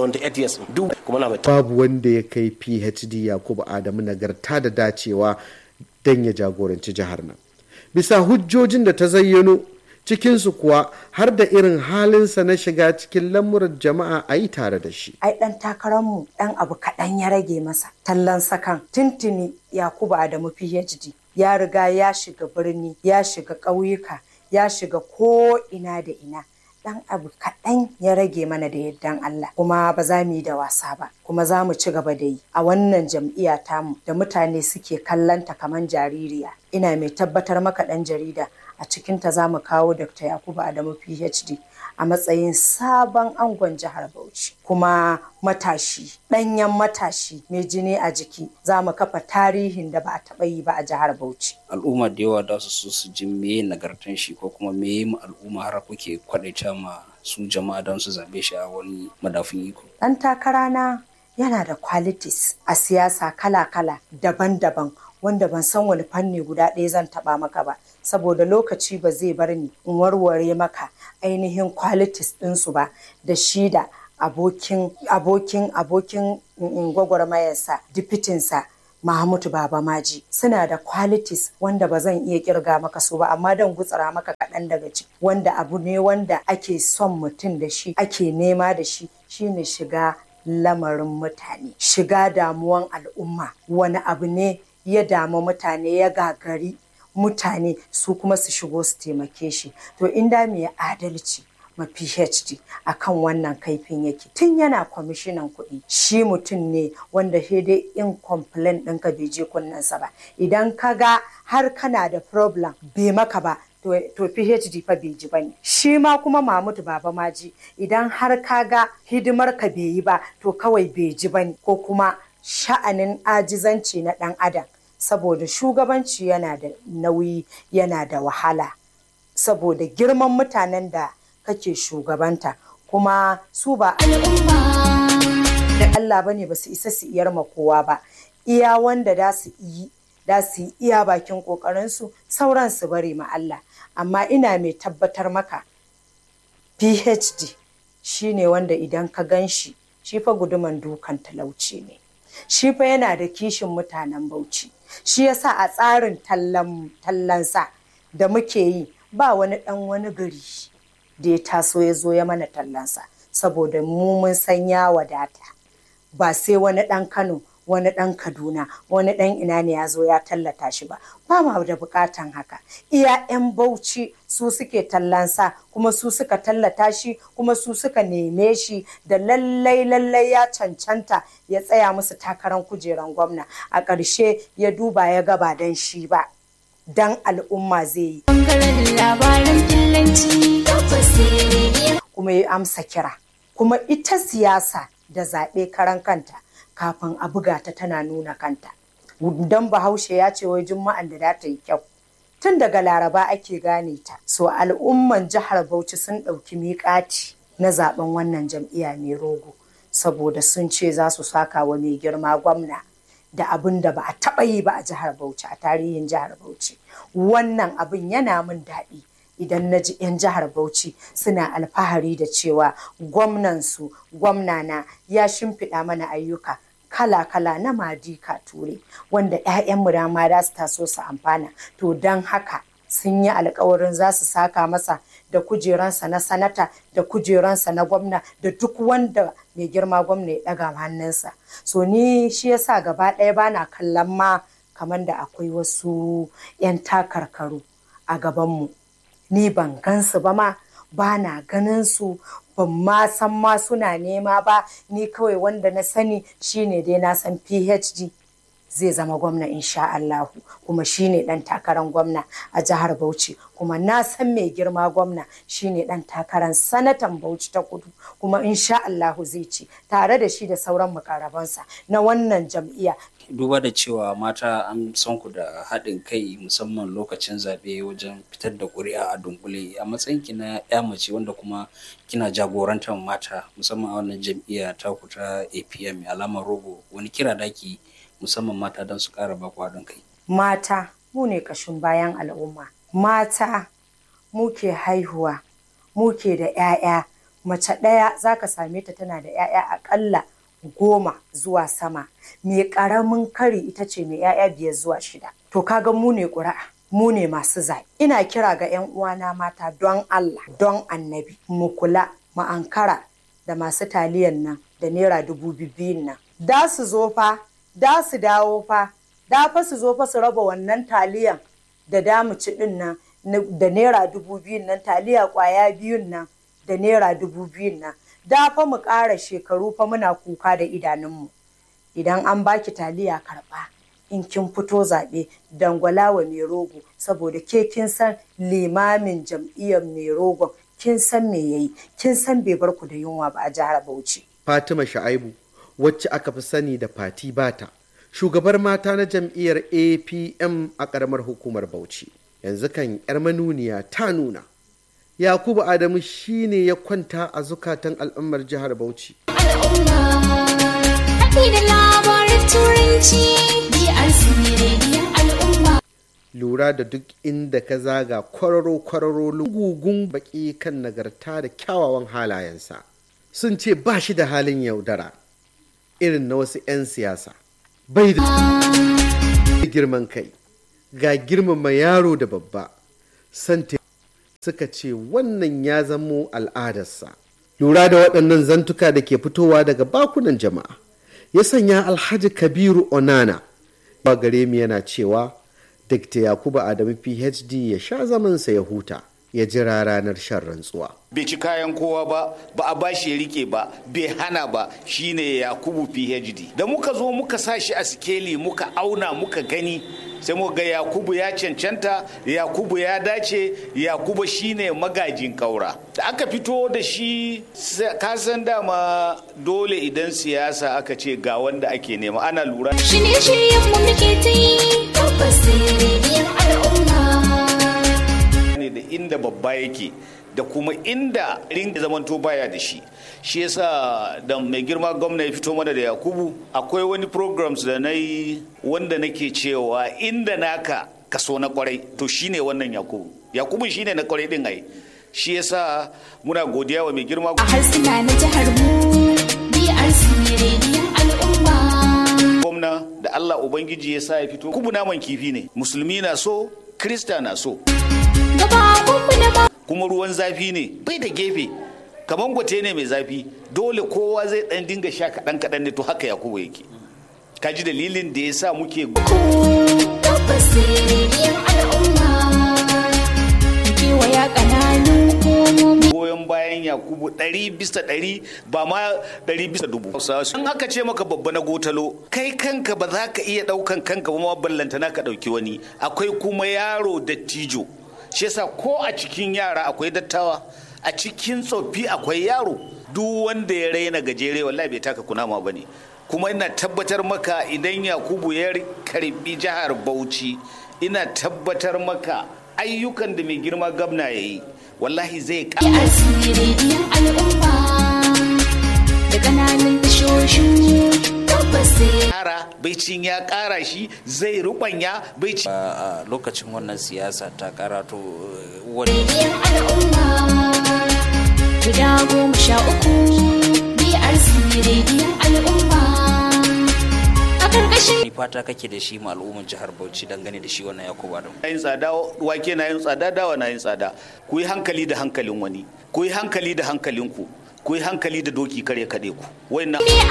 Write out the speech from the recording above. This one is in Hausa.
78 years duk kuma na mai babu wanda ya kai phd yakubu adamu nagarta da dacewa don ya jagoranci jihar nan bisa hujjojin da ta zayyano cikinsu kuwa har da irin halinsa na shiga cikin lamuran jama'a a yi tare da shi ai dan takararmu dan abu kaɗan ya rage masa tallan sakan tuntuni yakubu adamu phd ya riga ya shiga birni ya shiga ƙauyuka ya shiga ko ina da ina dan abu kaɗan ya rage mana da yardan Allah kuma ba za mu yi da wasa ba kuma za mu ci gaba da yi a wannan jam'iyya tamu da mutane suke kallanta kamar jaririya ina mai tabbatar maka ɗan jarida a cikinta za mu kawo Dr. Yakubu Adamu PhD a matsayin sabon angon jihar Bauchi kuma matashi ɗanyen matashi mai jini a jiki za mu kafa tarihin da ba a taɓa yi ba a jihar Bauchi. al'umma da yawa da su so su ji meye nagartan shi ko kuma meye mu al'umma har kuke kwadaita ma su jama'a don su zabe shi a wani madafin iko Ɗan takara na yana da qualities a siyasa kala-kala daban-daban wanda ban san wani fanni guda ɗaya zan taɓa maka ba saboda lokaci ba zai bar ni in warware maka ainihin qualities ɗinsu ba da shi da abokin abokin abokin mm, gwagwarmayarsa dipitinsa Mahamudu Baba Maji suna da qualities wanda ba zan iya kirga maka su ba amma dan gutsara maka kaɗan daga ciki wanda abu ne wanda ake son mutum da shi ake nema da shi shine shiga lamarin mutane shiga damuwan al'umma wani abu ne ya damu mutane ya gagari mutane su kuma su shigo su taimake shi to inda mai adalci ma PhD a kan wannan kaifin yake tun yana kwamishinan kuɗi shi mutum ne wanda sai dai in complain ɗinka bai je kunnensa ba idan ka ga har kana da problem bai maka ba to, to PhD fa bai ji bane shi ma kuma Mahmud Baba Maji idan har ka ga hidimar ka bai yi ba to kawai bai ji bane ko kuma sha'anin ajizanci na ɗan adam saboda shugabanci yana da nauyi yana da wahala saboda girman mutanen da kake shugabanta kuma su ba da Allah bane ba su isa su iyar ma kowa ba iya wanda da su yi da su yi iya bakin kokarinsu sauran su bari ma Allah amma ina mai tabbatar maka PhD shine wanda idan ka gan shi shi fa guduman dukan talauci ne shi fa yana da kishin mutanen Bauchi shi yasa a tsarin tallan tallansa da muke yi ba wani dan wani gari da ya taso ya zo ya mana tallansa saboda mu mun san ya wadata ba sai wani ɗan kano wani ɗan kaduna wani ɗan ina ne ya zo ya tallata shi ba ba ma da bukatan haka iya 'yan bauchi su suke tallansa kuma su suka tallata shi kuma su suka neme shi da lallai lallai ya cancanta ya tsaya musu takarar kujeran gwamna a ƙarshe ya duba ya gaba don shi ba dan al'umma zai yi Bangaren labaran fillanci tabbas ne. kuma ya amsa kira kuma ita siyasa da zaɓe karan kanta kafin a buga ta tana nuna kanta don bahaushe ya ce wai juma'an da za ta yi kyau tun daga laraba ake gane ta so al'umman jihar bauchi sun ɗauki miƙati na zaben wannan jam'iyya mai rogo saboda sun ce za su saka wa mai girma gwamna da abin da ba a taɓa yi ba a jihar bauchi a tarihin jihar bauchi wannan abin yana min daɗi idan na ji 'yan jihar Bauchi suna alfahari da cewa gwamnansu gwamnana ya shimfiɗa mana ayyuka kala-kala na madika ture wanda 'ya'yanmu da ma za su taso su amfana to don haka sun yi alkawarin za su saka masa da kujeransa na sanata da kujeransa na gwamna da duk wanda mai girma gwamna ya ɗaga hannunsa so ni shi yasa gaba ɗaya bana kallon ma kamar da akwai wasu 'yan takarkaru a gabanmu ni ban gansu ba ma ba na ganin su ban ma san ma suna nema ba ni kawai wanda na sani shine dai na san phd zai zama gwamna insha Allahu kuma shine dan takarar gwamna a jihar Bauchi kuma na san mai girma gwamna shine dan takarar sanatan Bauchi ta kudu kuma insha Allahu zai ci tare da shi da sauran makarabansa na wannan jam'iyya duba da cewa mata an san ku da haɗin kai musamman lokacin zaɓe wajen fitar da ƙuri'a a dunkule a matsayin ki na ya mace wanda kuma kina jagorantar mata musamman a wannan jam'iyya ta ku ta APM alamar rogo wani kira daki musamman mata don su ƙara baku haɗin kai mata mu ne ƙashin bayan al'umma mata muke haihuwa muke da 'ya'ya mace ɗaya za ka same ta tana da 'ya'ya aƙalla goma zuwa sama mai ƙaramin kari ita ce mai 'ya'ya biyar zuwa shida to kaga mu ne ƙuri'a mu ne masu zaɓe ina kira ga 'yan uwana mata don Allah don annabi mu kula mu ankara da masu taliyan nan da naira dubu biyun nan da su zo fa da su dawo fa da fa su zo fa su raba wannan taliyan da damu ci din nan da naira dubu biyun nan taliya kwaya biyun nan da naira dubu biyun nan da fa mu ƙara shekaru fa muna kuka da idanunmu idan an baki taliya karɓa in kin fito zaɓe dangwala wa mai rogo saboda ke kin san limamin jam'iyyar mai rogon kin san me yayi kin san bai bar ku da yunwa ba a jihar Bauchi. Fatima Sha'aibu wacce aka fi sani da Fati Bata shugabar mata na jam'iyyar APM a ƙaramar hukumar Bauchi yanzu kan yar manuniya ta nuna Yakubu Adamu shine ya kwanta a zukatan al'ummar jihar Bauchi. Al'umma, haɗi da labarin turanci, BRC rediyon al'umma. lura da duk inda ka zaga kwararo-kwararo lugugun baki kan nagarta da kyawawan halayensa sun ce ba shi da halin yaudara irin na wasu 'yan siyasa bai da girman kai ga girmama yaro da babba santa suka ce wannan ya zamo al'adarsa lura da waɗannan zantuka da ke fitowa daga bakunan jama'a ya sanya alhaji kabiru onana ba gare mu yana cewa Dr. Yakubu Adamu PhD ya sha zamansa ya huta ya jira ranar shan rantsuwa. bai ci kayan kowa ba ba a bashi ya rike ba bai hana ba shine yakubu phd da muka zo muka sa shi a sikeli muka auna muka gani sai muka ga yakubu ya cancanta yakubu ya dace yakubu shine magajin kaura da aka fito da shi ka san dama dole idan siyasa aka ce ga wanda ake nema ana lura Shirye-shiryen mu muke ta yi, tabbas rediyon al'umma. ne da inda babba yake da kuma inda ringa zamanto baya da shi shi yasa da mai girma gwamna ya fito mana da yakubu akwai wani programs da na yi wanda nake cewa inda naka kaso na kwarai to shine wannan yakubu yakubu shine na kwarai din ai shi yasa muna godiya wa mai girma A harsuna na jihar mu, BRC rediyon al'umma. gwamna da allah ubangiji ya sa ya fito kubu naman kifi ne musulmi na so krista na so Gabawanmu na ma. kuma ruwan zafi ne bai da gefe kamar gwate ne mai zafi dole kowa zai dan dinga sha kaɗan kaɗan ne to haka yakubu yake ka ji dalilin da ya sa muke Tabbas rediyon al'umma. Kewaya ƙananun hukumomi. goyon bayan yakubu ɗari bisa ɗari ba ma ɗari bisa dubu in aka ce maka babba na gotalo kai kanka ba za ka iya ɗaukan kanka ba ma ballantana ka ɗauki wani akwai kuma yaro dattijo shi yasa ko a cikin yara akwai dattawa a cikin tsoffi akwai yaro duk wanda ya raina gajere wallahi bai taka kunama ba ne kuma ina tabbatar maka idan yakubu ya karbi jihar bauchi ina tabbatar maka ayyukan da mai girma gabna ya yi wallahi zai ƙara BRC rediyon al'umma. Da ƙananan tashoshin tabbas ƙara baicin ya ƙara shi zai rubanya baicin a lokacin wannan siyasa ta karato eh, wani rediyon al'umma. Guda goma sha uku BRC rediyon al'umma. A ƙarƙashin fata kake da shi ma al'ummar jihar Bauchi dangane da shi wannan Yakubu Adamu. na yin tsada wake na yin tsada dawa na yin tsada ku yi hankali da hankalin wani ku yi hankali da hankalinku ku yi hankali da doki kare kaɗe ku wannan